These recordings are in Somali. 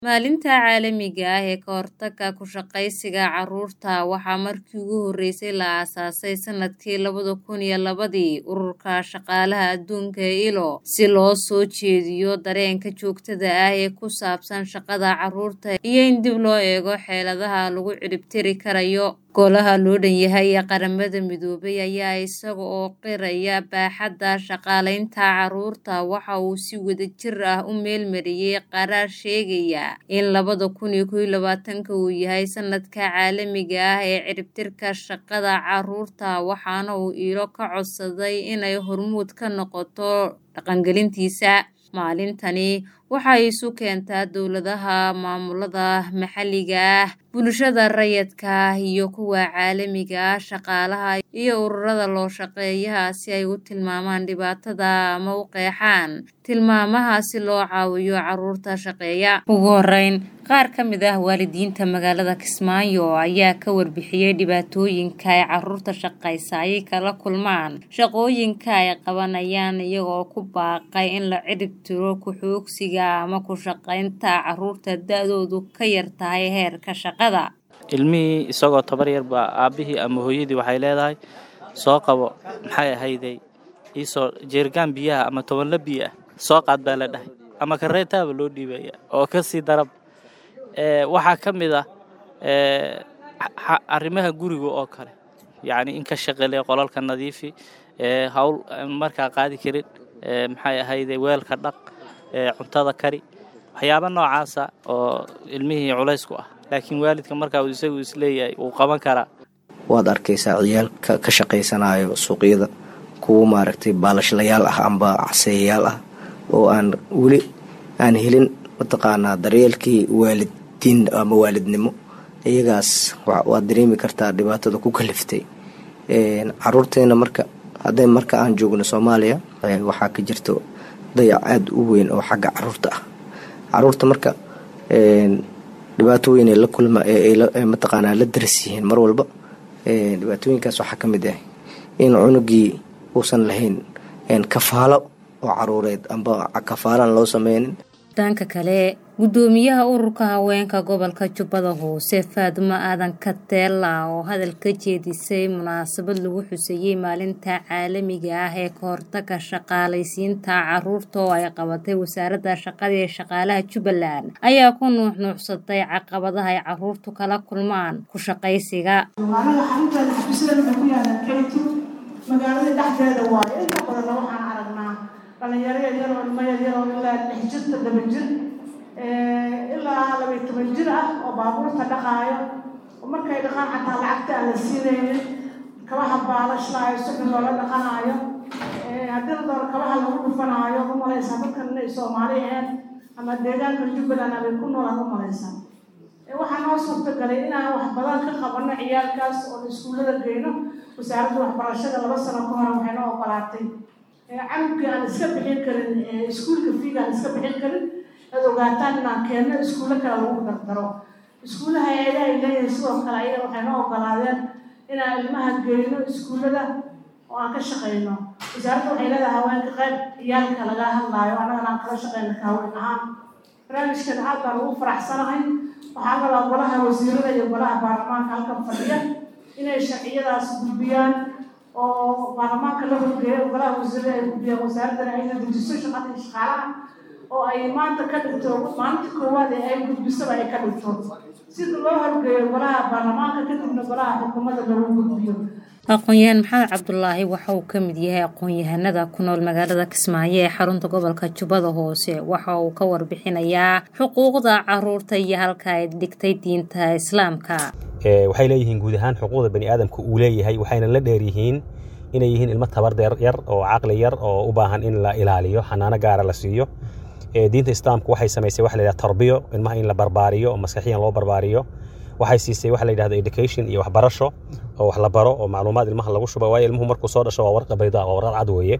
Maalinta Caalamiga ah ee ka hortagga ku shaqaysiga carruurta waxaa markii ugu horeysay la aasaasay sanadkii labada kun iyo labadii Ururka Shaqaalaha Adduunka ee ILO si loo soo jeediyo dareenka joogtada ah ee ku saabsan shaqada carruurta iyo in dib loo eego xeeladaha lagu cirib tiri karayo. Golaha loo dhan yahay ee Qaramada Midoobay ayaa isaga oo qiraya baaxadda shaqaalaynta carruurta waxa uu si wadajir ah u meelmariyay qaraar sheegaya in labada kun iyo kow iyo labaatanka uu yahay sanadka caalamiga ah ee ciribtirka shaqada carruurta waxaana uu ILO ka codsaday inay hormuud ka noqoto dhaqangelintiisa. Maalintani waxay isu keentaa dowladaha, maamulada maxalliga ah, bulshada rayidka ah iyo kuwa caalamiga ah, shaqaalaha iyo ururada loo-shaqeeyaha si ay u tilmaamaan dhibaatada ama u qeexaan tilmaamaha si loo caawiyo carruurta shaqeeya. Ugu horeyn, qaar ka mid ah waalidiinta magaalada Kismaayo ayaa ka warbixiyay dhibaatooyinka ay carruurta shaqaysa ay kala kulmaan shaqooyinka ay qabanayaan iyaga oo ku baaqay in la cirib tiro ku-xoogsiga ama ku shaqaynta carruurta da'doodu ka yar tahay heerka shaqada. ilmihii isagoo tabar yar baa aabbihii ama hooyadii waxay leedahay soo qabo maxay ahayday iisoo jeerigaan biyaha ama tobanla biyo ah soo qaad baa la dhahay ama kareetaaba loo dhiibaya oo ka sii darab waxaa ka mid ah arrimaha guriga oo kale yacni in ka shaqale qolalka nadiifi hawl markaa qaadi karin maxay ahayday weelka dhaq cuntada kari waxyaaba noocaasa oo ilmihii culays ku ah laakiin waalidka markaa uu isagu isleeyahay wuu qaban karaa waad arkaysaa ciyaalka ka shaqaysanayo suuqyada kuwa maaragtay baalashlayaal ah amba caseeyayaal ah oo aan weli aan helin mataqaanaa daryeelkii waalidiin ama waalidnimo iyagaas waad dareemi kartaa dhibaatada ku kaliftay caruurteena marka hadday marka aan joogno soomaaliya waxaa ka jirto dayac aada u weyn oo xagga caruurta ah caruurta marka dhibaato weyn la kulma mataqaanaa la daras yihiin mar walba dhibaatooyinkaas waxaa ka mid ah in cunugii uusan lahayn kafaalo oo caruureed amba kafaalaan loo sameynin dhanka kale guddoomiyaha ururka haweenka gobolka jubbada hoose faadumo aadan kateela oo hadal ka jeedisay munaasabad lagu xuseeyey maalinta caalamiga ah ee ka hortagga shaqaalaysiinta carruurta oo ay qabatay wasaaradda shaqada ee shaqaalaha jubbaland ayaa ku nuuxnuuxsatay caqabadaha ay carruurtu kala kulmaan ku shaqaysiga magaalada dhexdeeda waayo inta badanna waxaan aragnaa dhalinyaro yaryar oo ilmo yaryar oo ilaa lix jirta laba jir ilaa laba iyo toban jir ah oo baabuurta dhaqaayo oo markay dhaqaan xataa lacagta aan la siinaynin kabaha baalashlaayo suxi loola dhaqanaayo haddii la doono kabaha lagu dhufanaayo u malaysaa dadkan inay soomaali ahayn ama deegaanka jubbaland abay ku noolaan u malaysaa waxaa noo suurtagalay inaan wax badan ka qabanno ciyaalkaas oo iskuullada geyno wasaaradda waxbarashada laba sano ka hore waxay noo ogolaatay canugii aan iska bixin karin iskuulka fiiga aan iska bixin karin ad ogaataan inaan keenno iskuullo kale lagu dardaro iskuullaha eeda ay leeyihin sidoo kale ayaga waxay noo ogolaadeen inaan ilmaha geyno iskuullada oo aan ka shaqayno wasaaradda waxay leedahay haweenka qayb ciyaalka laga hadlaayo annagana aan kala shaqayno ka haween ahaan barnaamijkan aad baan ugu faraxsanahay waxaa kaloo golaha wasiirada iyo golaha baarlamaanka halkan fadhiya inay sharciyadaas gudbiyaan oo baarlamaanka la horgeeyo golaha wasiirada ay gudbiyaan wasaaradana ayna dejiso shaqada iyo shaqaalaha oo ay maanta ka dhigto maalinta koowaad ee ay gudbisaba ay ka dhigto sida loo horgeeyo golaha baarlamaanka kadibna golaha xukuumadda lagu gudbiyo aqoon-yahan maxamed cabdulaahi waxa uu ka mid yahay aqoon-yahanada ku nool magaalada kismaayo ee xarunta gobolka jubbada hoose waxa uu ka warbixinayaa xuquuqda caruurta iyo halka ay dhigtay diinta islaamka waxay leeyihiin guud ahaan xuquuqda bani aadamka uu leeyahay waxayna la dheer yihiin inay yihiin ilmo tabar yar oo caqli yar oo u baahan in la ilaaliyo xanaano gaara la siiyo diinta islaamku waxay samaysay waxa la yidhahda tarbiyo ilmaha in la barbaariyo oo maskaxiyan loo barbaariyo waxay siisay waxa la yidhahdo education iyo waxbarasho oo wax la baro oo macluumaad ilmaha lagu shuba waayo ilmuhu markuu soo dhasho waa warqa bayda waa warqad cad weeye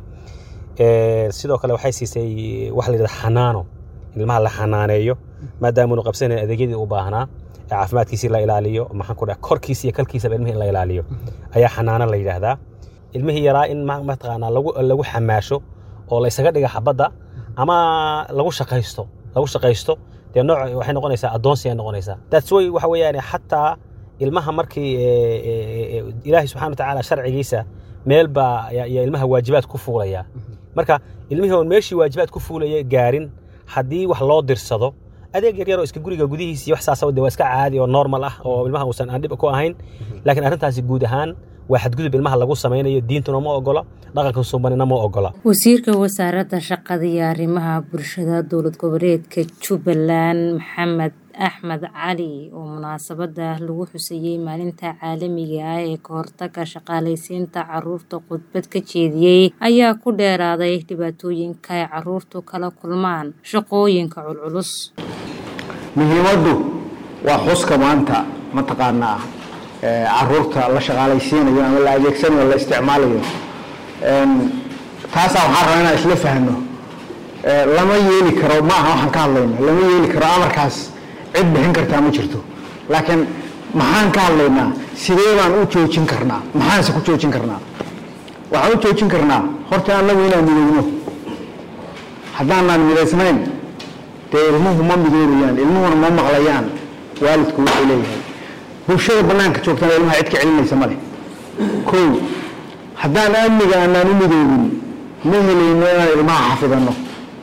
sidoo kale waxay siisay waxa la yidhahda xanaano ilmaha la xanaaneeyo maadaamunu qabsanayn adeegyadii u baahnaa caafimaadkiisii la ilaaliyo maxaan ku dhaha korkiisa iyo kalkiisaba ilmihi in la ilaaliyo ayaa xanaano la yidhaahdaa ilmihii yaraa in mataqaanaa lagu lagu xamaasho oo la isaga dhiga xabadda ama lagu shaqaysto lagu shaqaysto dee nooc waxay noqonaysaa addoonsi ay noqonaysaa that's way waxa weeyaan xataa ilmaha markii ilaahay subxana wa tacaala sharcigiisa meel baa ayaa ilmaha waajibaad ku fuulaya marka ilmihii oon meeshii waajibaad ku fuulaya gaarin haddii wax loo dirsado adeeg yaryar oo iska guriga gudihiisii wax saasa de waa iska caadi oo normal ah oo ilmaha uusan aan dhib ku ahayn laakiin arrintaasi guud ahaan waa xadgudub ilmaha lagu samaynayo diintuna ma ogola dhaqanka suubanina ma ogola wasiirka wasaaradda shaqada iyo arrimaha bulshada dowlad goboleedka jubbaland maxamed axmed cali oo munaasabada lagu xuseeyey maalinta caalamiga ah ee ka hortaga shaqaalaysiinta caruurta khudbad ka jeediyey ayaa ku dheeraaday dhibaatooyinka ay caruurtu kala kulmaan shaqooyinka culculus muhiimaddu waa xuska maanta mataqaanaa caruurta la shaqaalaysiinayo ama la adeegsanayo la isticmaalayo taasaa waxaan rabaa inaan isla fahno lama yeeli karo ma aha waxaan ka hadlayno lama yeeli karo amarkaas cid bixin kartaa ma jirto laakiin maxaan ka hadlaynaa sidee baan u joojin karnaa maxaanse ku joojin karnaa waxaan u joojin karnaa horta annagu inaan midoogno haddaanaan midaysnayn dee ilmuhu ma midoobayaan ilmuhuna ma maqlayaan waalidku wuxuu leeyahay bulshada bannaanka joogtana ilmaha cid ka celinaysa ma leh kow haddaan amniga aanaan u midoobin ma helayno inaan ilmaha xafidanno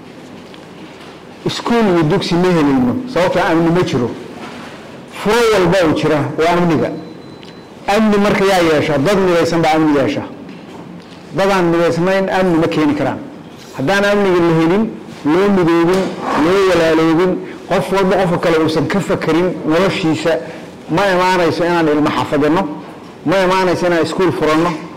iskuul iyo dugsi ma helayno sababtoo amni ma jiro furo walba oo jira waa amniga amni marka yaa yeesha dad midaysan baa amni yeesha dadaan midaysnayn amni ma keeni karaan haddaan amniga la helin loo midoobin loo walaaloobin qof walba qofka kale uusan ka fakarin noloshiisa ma imaanayso inaan ilmo xafadino ma imaanayso inaan iskuul furanno